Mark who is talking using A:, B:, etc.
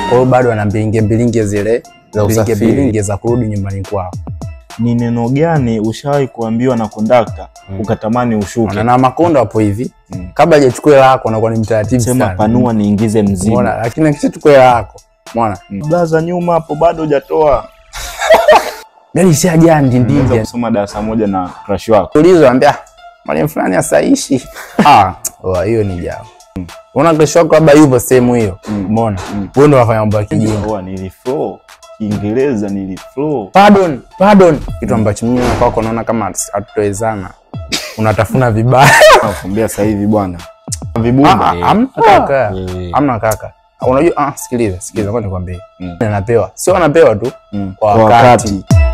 A: Kwa hiyo bado ana mbilinge mbilinge zile
B: Za
A: mbilinge
B: usafiri.
A: mbilinge za kurudi nyumbani kwao.
C: Ni neno gani ushawahi kuambiwa na kondakta ukatamani ushuke?
A: Na, na makonda wapo hivi
C: Mm.
A: kabla hajachukua hela yako anakuwa ni mtaratibu
C: Sema
A: sana.
C: panua niingize mzigo.
A: Umeona? Lakini akishachukua hela yako mwana
C: Blaza nyuma hapo bado hujatoa.
A: gari ishajaa
C: Unaweza
A: ndindindi.
C: kusoma darasa moja na crush wako.
A: Ulizwa ambia mwalimu fulani asaishi. Ah, wa hiyo ni jao. Unaona kesho yako labda yupo sehemu hiyo. Umeona? Wewe ndo unafanya mambo ya kijinga.
C: Oa niliflow. Kiingereza niliflow.
A: Pardon, pardon. Kitu ambacho mimi na kwako naona kama hatutowezana. Unatafuna vibaya.
C: Nakwambia sasa hivi bwana.
A: Ah,
C: Vibunda.
A: ah, Hamna kaka.
B: Eh.
A: Hamna kaka. Unajua ah, sikiliza, sikiliza ngoja nikwambie.
C: Mm.
A: Anapewa. Sio anapewa tu
C: Mm.
A: kwa
C: Kwa
A: wakati.
C: wakati.